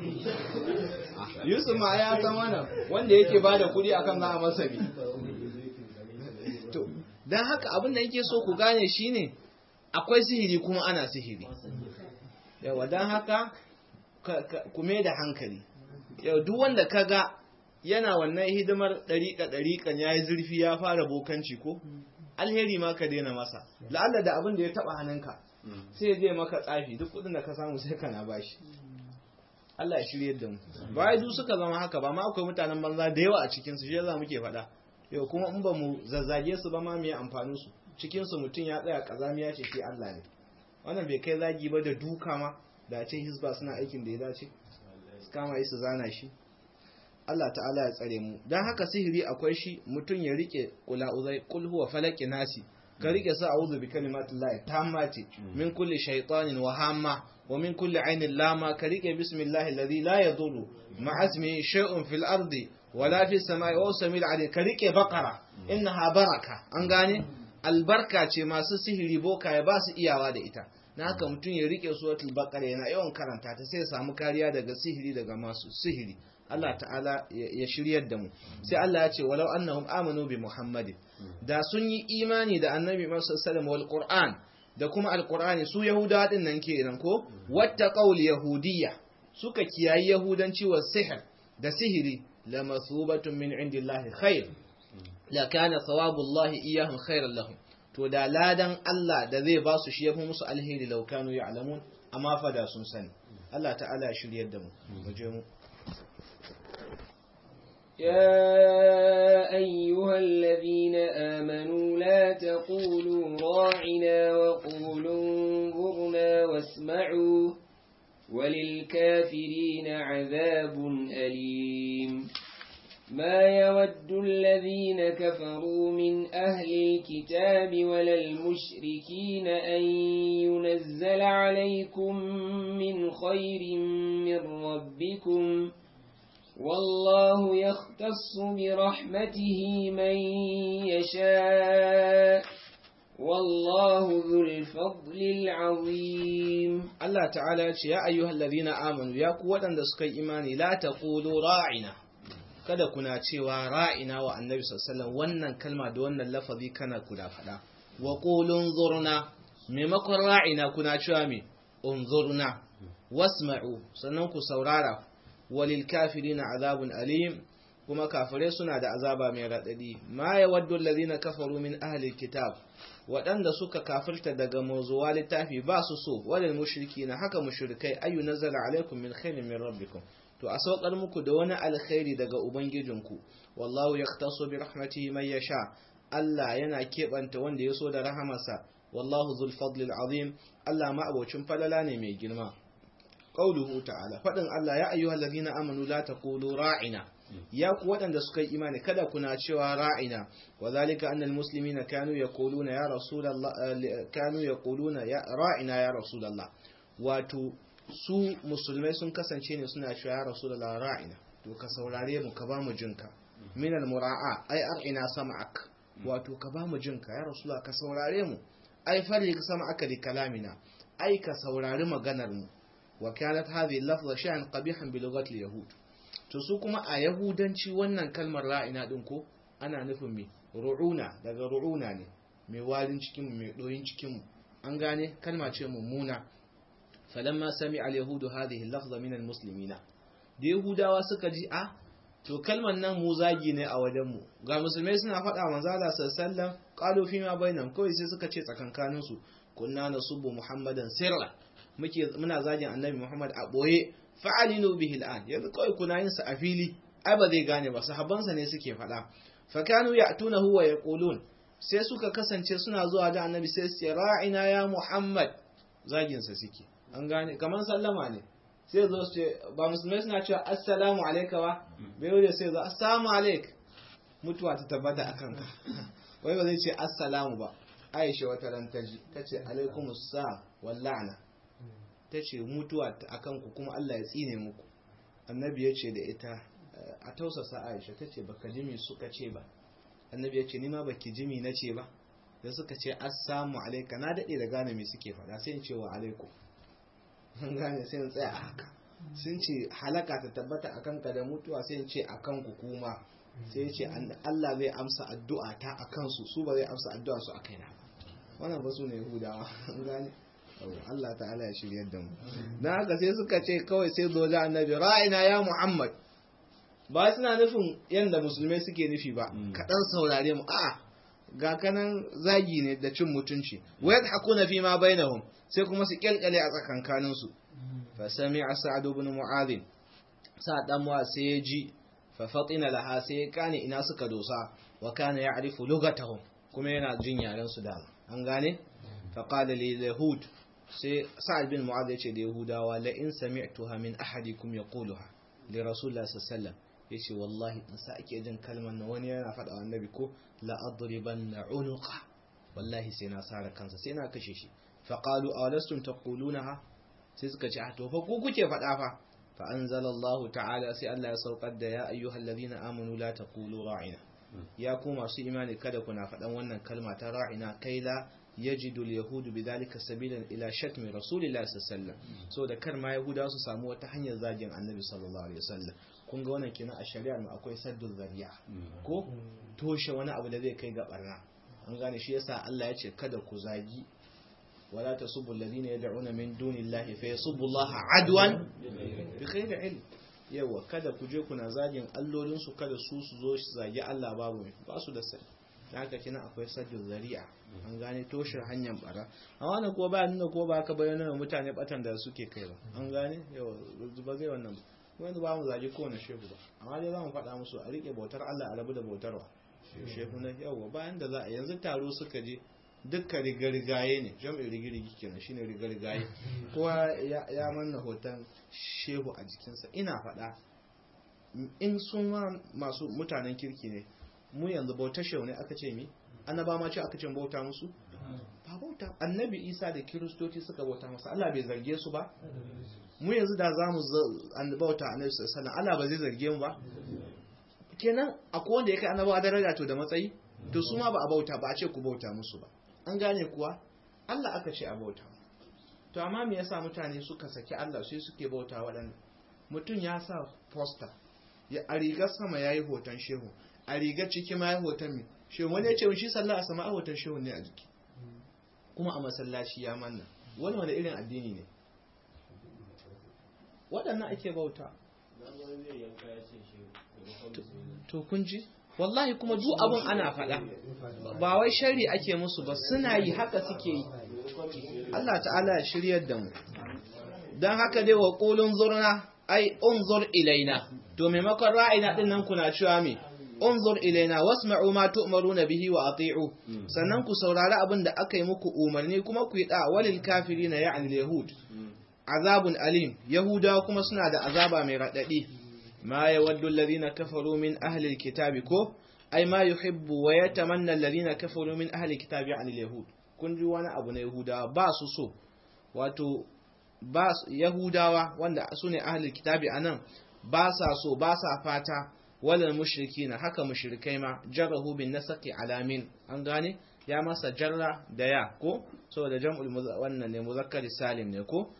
Yusuf ma ya san wannan wanda yake bada kuɗi akan za a masa ne to dan haka abin da yake so ku gane shine akwai sihiri kuma ana sihiri yawa dan haka ku mai da hankali yau duk wanda kaga yana wannan hidimar ɗariƙa ɗariƙan ya yi zurfi ya fara bokanci ko alheri ma ka daina masa la'alla da abin da ya taɓa hannunka sai zai maka tsafi duk kuɗin da ka samu sai kana bashi Allah ya shirye da mu ba duk suka zama haka ba ma akwai mutanen banza da yawa a cikin su shi yasa muke faɗa yau kuma in ba mu zazzage su ba ma me amfanin su cikin su mutum ya tsaya kazamiya ce shi Allah ne wannan bai kai zagi ba da duka ma da ce hisba suna aikin da ya dace su kama yi su zana shi Allah ta'ala ya tsare mu dan haka sihiri akwai shi mutum ya rike kula uzai kul huwa falaki nasi ka rike sa a'udhu bi kalimatillahi tammati min kulli shaytanin wa hamma wa min kulli ainin lama ka rike bismillahi alladhi la yadurru ma'a ismihi shay'un fil ardi wala fis samai wa samil alim ka rike baqara innaha baraka an gane albarka ce masu sihiri boka ya ba su iyawa da ita na haka mutum ya rike suratul baqara yana yawan karanta ta sai ya samu kariya daga sihiri daga masu sihiri Allah ta'ala ya shiryar da mu sai Allah ya ce walau annahum amanu bi muhammadin da sun yi imani da annabi Muhammad sallallahu wal qur'an da kuma alqur'ani su yahudawa din nan kenan ko watta qaul yahudiyya suka kiyayi yahudanci wa sihir da sihiri la masubatun min indillahi khair la kana thawabullahi iyahum khairan lahum to da ladan Allah da zai ba su shi yafi musu alheri law kanu ya'lamun amma fa da sun sani Allah ta'ala ya shiryar da mu mu je mu يا أيها الذين آمنوا لا تقولوا راعنا وقولوا انظرنا واسمعوا وللكافرين عذاب أليم ما يود الذين كفروا من أهل الكتاب ولا المشركين أن ينزل عليكم من خير من ربكم والله يختص برحمته من يشاء والله ذو الفضل العظيم الله تعالى يا أيها الذين آمنوا يا قوة دسك إيماني لا تقولوا راعنا kada kuna cewa ra'ina wa annabi sallallahu wannan kalma da wannan lafazi kana kula fada wa qulun zurna maimakon ra'ina kuna cewa me unzurna wasma'u sannan ku saurara walil kafirina azabun alim kuma kafirai suna da azaba mai radadi ma yawaddu allazina kafaru min ahli kitab waɗanda suka kafirta daga mazuwa littafi ba su so walil mushrikina haka mushrikai ayu nazala alaikum min khairin min rabbikum to a saukar muku da wani alkhairi daga ubangijinku wallahu yaqtasu bi rahmatihi man yasha Allah yana keɓanta wanda ya so da rahamarsa wallahu zul fadlil azim Allah ma abocin falala ne mai girma qauluhu ta'ala fadin Allah ya ayyuhal ladina amanu la taqulu ra'ina ya ku waɗanda suka yi imani kada kuna cewa ra'ina wa zalika anna almuslimina kanu yaquluna ya rasulullah kanu yaquluna ya ra'ina ya rasulullah wato su musulmai sun kasance ne suna cewa ya rasulullah ra'ina to ka saurare mu ka ba mu jinka min almura'a ai ar'ina sam'ak wato ka ba mu jinka ya rasulullah ka saurare mu ai farli ka sam'aka li kalamina ai ka saurari maganar mu wa kanat hadhihi lafza shay'an qabihan bi lughati al-yahud to su kuma a yahudanci wannan kalmar ra'ina din ko ana nufin me ru'una daga ru'una ne mai walin cikin mu mai doyin cikin mu an gane kalma ce mummuna falamma sami al-yahudu hadhihi lafza min al-muslimina da yahudawa suka ji a to kalmar nan mu zagi ne a wajen mu ga musulmai suna faɗa manzo Allah sallallahu alaihi wasallam qalu fi ma bainam kawai sai suka ce tsakankanin su kunna nasubbu muhammadan sirra muke muna zagin annabi Muhammad a boye fa'alinu bihi al'an yanzu kawai kuna yin sa a fili ai ba zai gane ba sahabban sa ne suke faɗa fa kanu ya'tunahu wa yaqulun sai suka kasance suna zuwa da annabi sai su ce ra'ina ya Muhammad zagin sa suke an gane kaman sallama ne sai zo su ce ba musulmai suna cewa assalamu alayka ba bai wuce sai zo assalamu alayk mutuwa ta tabbata akan ka wai ba zai ce assalamu ba Aisha wata ran ta ji ta ce alaikumus salam wal la'na ta ce mutuwa a kanku kuma Allah ya tsine muku annabi ya ce da ita a tausasa aisha ta ce baka jimi suka ce ba annabi ya ce ni ma baki jimi na ce ba da suka ce assalamu alaika na daɗe da gane me suke faɗa sai in ce wa alaikum an gane sai in tsaya a haka sun ce halaka ta tabbata akan ka da mutuwa sai in ce akan ku kuma sai ya ce Allah zai amsa addu'a ta a kansu su ba zai amsa addu'a su a kaina wannan ba su ne yahudawa an gane Allah ta'ala ya shirya da mu na haka sai suka ce kawai sai zo da annabi ra'ina ya muhammad ba suna nufin yadda musulmai suke nufi ba kaɗan saurare mu a'a ga kanan zagi ne da cin mutunci wa yadhakuna fi ma bainahum sai kuma su kyalkyale a tsakankanin su fa sami'a sa'd ibn mu'adh sa'd dan mu'adh sai ya ji fa fatina laha sai ya kane ina suka dosa wa kana ya'rifu lugatahum kuma yana jin yaren su da an gane fa qala li yahud sai sa'd bin mu'adh ya ce da yahudawa la in sami'tuha min ahadikum yaquluha li rasulillah sallallahu alaihi wasallam yace wallahi in sa ake jin kalmar na wani yana faɗa wa annabi ko la adribanna unuqa wallahi sai na sara kansa sai na kashe shi fa qalu awalastum taqulunaha sai suka ce a to fa ku kuke faɗa fa fa anzalallahu ta'ala sai Allah ya saukar da ya ayyuhal ladina amanu la taqulu ra'ina ya ku masu imani kada kuna faɗan wannan kalma ta ra'ina kai la yajidu al-yahudu bidhalika sabilan ila shatmi rasulillahi sallallahu alaihi wasallam so da kar ma yahuda su samu wata hanyar zagin annabi sallallahu alaihi wasallam kun ga wannan kina a shari'ar mu akwai saddul zariya ko toshe wani abu da zai kai ga barna an gane shi yasa Allah ya ce kada ku zagi wala tasubbu alladhina yad'una min dunillahi fa yasubbu Allah adwan bi khayri ilm yawa kada ku je kuna zagin allolin su kada su su zo su zagi Allah babu ba su da sai haka kina akwai saddul zari'a an gane toshe hanyar bara amma wannan ko ba nuna ko ba ka bayyana mutane batan da suke kai ba an gane yawa ba zai wannan ba wanda ba mu zage kowane shehu ba amma dai za mu faɗa musu a riƙe bautar Allah a rabu da bautarwa shehu na yawa bayan da za a yanzu taro suka je dukka rigarigaye ne jam'in rigirigi kenan shine rigarigaye kowa ya manna hoton shehu a jikinsa ina faɗa in sun masu mutanen kirki ne mu yanzu bautar shehu ne aka ce mi annaba ma ce aka ce bauta musu ba bauta annabi isa da kiristoci suka bauta masa Allah bai zarge su ba mu yanzu da za mu bauta annabi sallallahu Allah ba zai zarge mu ba kenan akwai wanda ya kai annabawa daraja to da matsayi to su ma ba a bauta ba a ce ku bauta musu ba an gane kuwa Allah aka ce a bauta to amma me yasa mutane suka saki Allah sai suke bauta waɗanda mutum ya sa poster ya a rigar sama yayi hoton shehu a rigar ciki ma yayi hoton mi shehu wani ya ce shi sallah a sama a hoton shehu ne a jiki kuma a masallaci ya manna wani wani irin addini ne waɗannan ake bauta to kun ji wallahi kuma duk abun ana faɗa ba wai shari ake musu ba suna yi haka suke yi Allah ta'ala ya shiryar da mu don haka dai wa ƙulun zurna ai unzur ilaina to maimakon ra'ayina din nan kuna cewa me unzur ilaina wasma'u ma tu'maruna bihi wa ati'u sannan ku saurari abin da aka yi muku umarni kuma ku yi da walil kafirina ya'ni yahud azabun alim yahudawa kuma suna da azaba mai radadi ma yawaddu alladhina kafaru min ahli alkitabi ko ai ma yuhibbu wa yatamanna alladhina kafaru min ahli alkitabi an alyahud kun ji wani abu na yahudawa ba su so wato ba yahudawa wanda su ne ahli alkitabi anan ba sa so ba sa fata walal mushrikina haka mushrikai ma jarahu bin nasaqi alamin an gane ya masa jarra da ya ko saboda jam'ul wannan ne muzakkari salim ne ko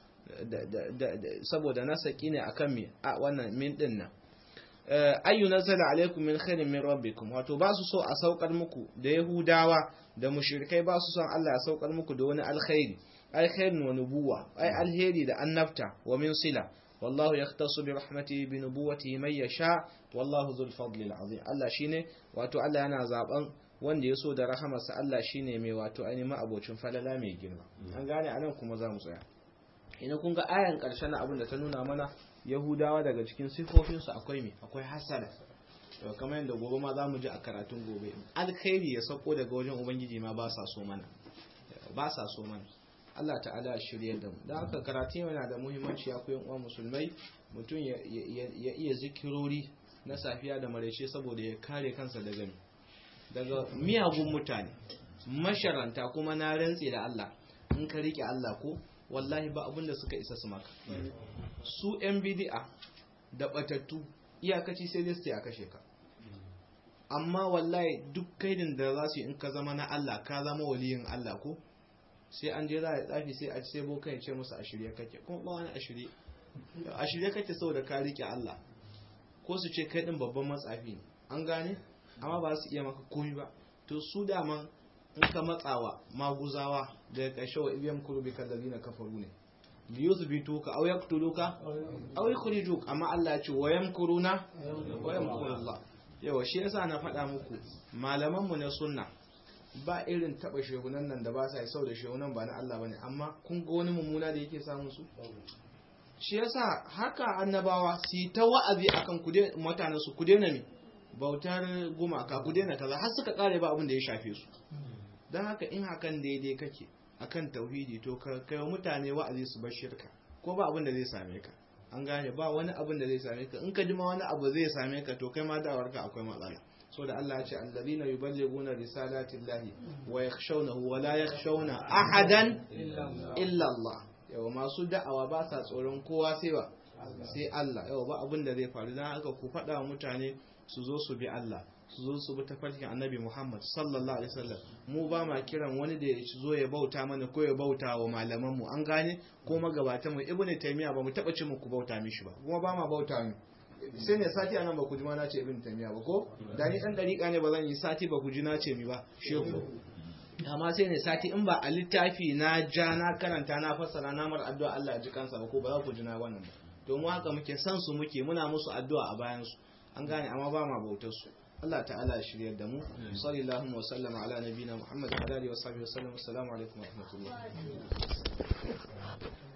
saboda nasaki ne akan mi a wannan min din nan ayyu nazala alaikum min khairin min rabbikum wato ba su so a saukar muku da yahudawa da mushrikai ba su son Allah ya saukar muku da wani alkhairi alkhairin wa nubuwa ai alheri da annabta wa min sila wallahu yahtassu bi rahmatihi bi nubuwatihi man yasha wallahu dhul fadli alazim Allah shine wato Allah yana zaben wanda ya so da rahamarsa Allah shine mai wato ainihin abocin falala mai girma an gane anan kuma za mu tsaya ina kun ga ayan ƙarshe na abin da ta nuna mana yahudawa daga cikin sifofinsu akwai me akwai hasada to kamar yadda gobe ma za mu ji a karatun gobe alkhairi ya sauko daga wajen ubangiji ma ba sa so mana ba sa so mana Allah ta'ala ya shirye da mu don haka karatu yana da muhimmanci ya koyan uwa musulmai mutum ya iya zikirori na safiya da maraice saboda ya kare kansa daga daga miyagun mutane masharanta kuma na rantse da Allah in ka rike Allah ko wallahi ba abinda suka isa su maka su yan bidi'a da batattu iyakaci sai dai su a kashe ka amma wallahi duk kaidin da za su yi in ka zama na Allah ka zama waliyin Allah ko sai an je za a tsafi sai a ce bokan ya ce musu a shirye kake kuma ba wani a shirye a shirye kake saboda ka rike Allah ko su ce kai din babban matsafi ne an gane amma ba su iya maka komai ba to su dama in ka matsawa maguzawa daga ƙarshe wa ibiyam kurubi kallabi na kafaru ne liyuthbituka aw yaqtuluka aw yukhrijuk amma Allah ya ce wa yamkuruna wa yamkurullah yawa shi yasa na faɗa muku malaman mu na sunna ba irin taba shehunan nan da ba sa sau da shehunan ba na Allah bane amma kun ga wani mummuna da yake samun su shi yasa haka annabawa su yi ta wa'azi akan ku dai mutanen su ku daina mi bautar gumaka ku daina kaza har suka kare ba abin da ya shafe su dan haka in hakan daidai kake akan tauhidi to ka kai mutane wa'azi su bar shirka ko ba abin da zai same ka an gane ba wani abin da zai same ka in ka ji ma wani abu zai same ka to kai ma da'awarka akwai matsala so da Allah ya ce allazina yuballighuna risalatillahi wa yakhshawnahu wa la yakhshawna ahadan illa Allah yawa masu da'awa ba sa tsoron kowa sai ba sai Allah yawa ba abin da zai faru dan haka ku faɗa wa mutane su zo su bi Allah su zo su bi tafarkin annabi Muhammad sallallahu alaihi wasallam mu ba ma kiran wani da ya zo ya bauta mana ko ya bauta wa malaman mu an gane ko magabatan mu ibnu taymiya ba mu taba ce muku bauta mishi ba kuma ba ma bauta mu sai ne sati anan ba ku ji ma na ce ibnu taymiya ba ko da ni dan dariƙa ne ba zan yi sati ba ku ji na ce mi ba shehu amma sai ne sati in ba a littafi na ja na karanta na fassara na mar addu'a Allah ya ji kansa ba ko ba za ku ji na wannan ba to mu haka muke san su muke muna musu addu'a a bayan su an gane amma ba ma bautar su Allah ta'ala ya shiryar da mu sallallahu wa sallama ala nabina muhammad wa alihi wa sahbihi wa sallam assalamu alaikum wa rahmatullah